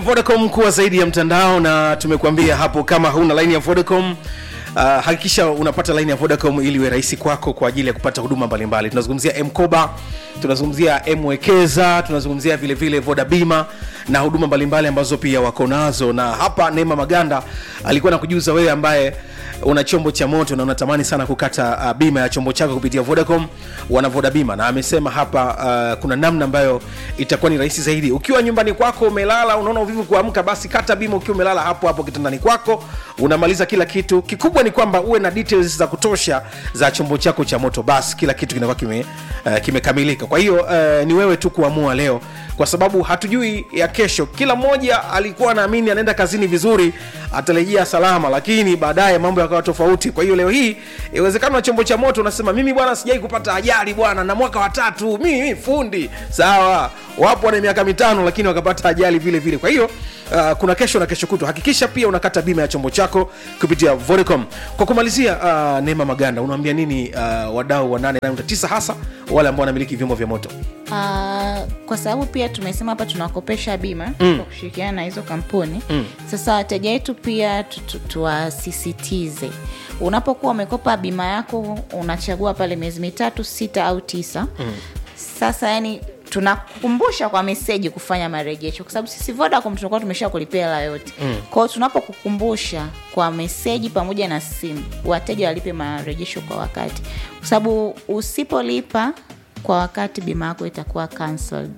Vodacom kuwa zaidi ya mtandao, na tumekuambia hapo, kama huna laini ya Vodacom Uh, hakikisha unapata laini ya Vodacom ili iwe rahisi kwako kwa ajili ya kupata huduma mbalimbali. Tunazungumzia Mkoba, tunazungumzia Mwekeza, tunazungumzia vile vile Voda Bima na huduma mbalimbali ambazo pia wako nazo. Na hapa Neema Maganda alikuwa nakujuza wewe ambaye una chombo cha moto na unatamani sana kukata uh, bima ya chombo chako kupitia Vodacom, wana Voda Bima, na amesema hapa uh, kuna namna ambayo itakuwa ni rahisi zaidi. Ukiwa nyumbani kwako umelala, unaona uvivu kuamka, basi kata bima ukiwa umelala hapo hapo kitandani kwako, unamaliza kila kitu. Kikubwa ni kwamba uwe na details za kutosha za chombo chako cha moto, basi kila kitu kinakuwa kime uh, kimekamilika. Kwa hiyo uh, ni wewe tu kuamua leo, kwa sababu hatujui ya kesho. Kila mmoja alikuwa anaamini anaenda kazini vizuri, atarejea salama, lakini baadaye mambo yakawa tofauti. Kwa hiyo leo hii inawezekana na chombo cha moto unasema mimi bwana, sijai kupata ajali bwana, na mwaka wa tatu mimi, mimi fundi. Sawa, wapo wana miaka mitano lakini wakapata ajali vile vile. Kwa hiyo uh, kuna kesho na kesho kutwa. Hakikisha pia unakata bima ya chombo chako kupitia Vodacom. Kwa kumalizia, uh, Neema Maganda, unaambia nini uh, wadau wa 889 hasa wale ambao wanamiliki vyombo vya moto? Uh, kwa sababu pia tumesema hapa tunakopesha bima mm. kwa kushirikiana na hizo kampuni mm. Sasa wateja wetu pia tu- tu- tuwasisitize, unapokuwa umekopa bima yako unachagua pale miezi mitatu, sita au tisa mm. Sasa yani tunakukumbusha kwa meseji kufanya marejesho, kwa sababu sisi Vodacom tunakuwa tumesha kulipia hela yote mm. Kwao tunapokukumbusha kwa meseji pamoja na simu, wateja walipe marejesho kwa wakati, kwa sababu usipolipa kwa wakati bima yako itakuwa cancelled.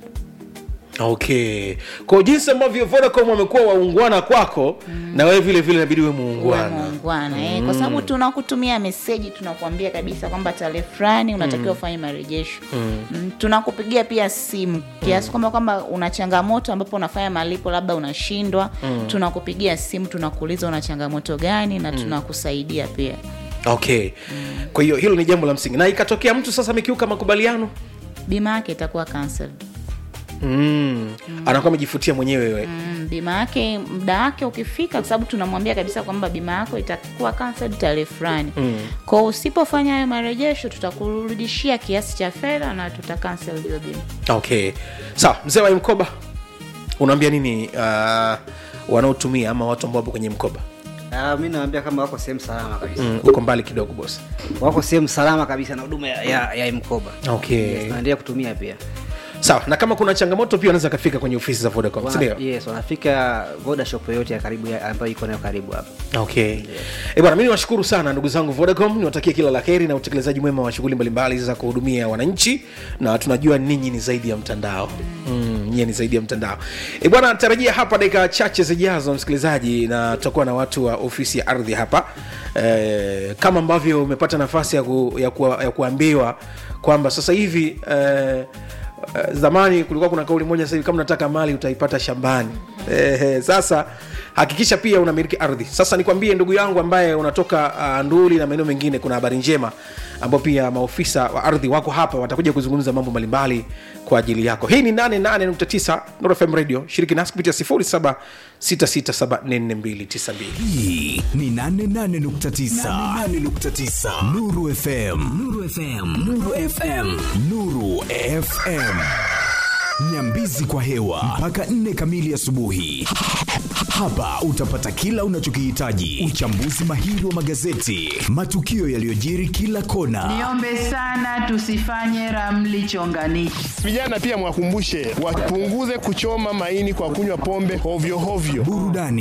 Okay, kwa jinsi ambavyo Vodacom wamekuwa waungwana kwako mm. na wewe vile vile inabidi uwe Uwe muungwana. muungwana eh, kwa sababu tunakutumia meseji, tunakuambia kabisa kwamba tarehe fulani unatakiwa ufanye marejesho mm. tunakupigia pia simu kiasi kwamba kwamba una changamoto ambapo unafanya malipo labda unashindwa mm. tunakupigia simu, tunakuuliza una changamoto gani na tunakusaidia pia. Okay, kwa hiyo hilo ni jambo la msingi, na ikatokea mtu sasa amekiuka makubaliano Bima yake itakuwa cancelled. mm. anakuwa amejifutia mwenyewe wewe Mm, bima yake muda wake ukifika, kwa sababu tunamwambia kabisa kwamba bima yako itakuwa cancelled tarehe fulani mm. Kwa usipofanya hayo marejesho, tutakurudishia kiasi cha fedha na tuta cancel hiyo bima. Okay, sawa. Mzee wa mkoba, unaambia nini uh, wanaotumia ama watu ambao wapo kwenye mkoba? Uh, mi nawambia kama wako sehemu salama kabisa Mm, uko mbali kidogo boss. wako sehemu salama kabisa na huduma ya, ya, ya mkoba Okay. yes, naendelea kutumia pia Sawa, na kama kuna changamoto pia wanaweza kafika kwenye ofisi za Vodacom, si Wana, ndio? yes, wanafika voda shop yoyote ya karibu ya- ambayo iko nayo karibu hapa Okay. Eh bwana, mimi niwashukuru sana ndugu zangu Vodacom, niwatakie kila la heri na utekelezaji mwema wa shughuli mbalimbali za kuhudumia wananchi, na tunajua ninyi ni zaidi ya mtandao mm, nyie ni zaidi ya mtandao. Eh bwana, tarajia hapa dakika chache zijazo, msikilizaji, na tutakuwa na watu wa ofisi ya ardhi hapa eh, kama ambavyo umepata nafasi ya, ku, ya, ku, ya kuambiwa kwamba sasa hivi eh, Uh, zamani kulikuwa kuna kauli moja sasa hivi kama unataka mali utaipata shambani eh, sasa hakikisha pia unamiliki ardhi sasa nikwambie ndugu yangu ambaye unatoka uh, nduli na maeneo mengine kuna habari njema ambao pia maofisa wa ardhi wako hapa watakuja kuzungumza mambo mbalimbali kwa ajili yako hii ni 88.9 Nord FM radio shiriki nasi kupitia 0766744292 hii ni 88.9 Nuru FM Nuru FM Nuru FM Nuru FM Nyambizi kwa hewa mpaka nne kamili asubuhi. Hapa utapata kila unachokihitaji: uchambuzi mahiri wa magazeti, matukio yaliyojiri kila kona, Niombe sana tusifanye ramli chonganishi. Vijana pia mwakumbushe wapunguze kuchoma maini kwa kunywa pombe hovyo hovyo. burudani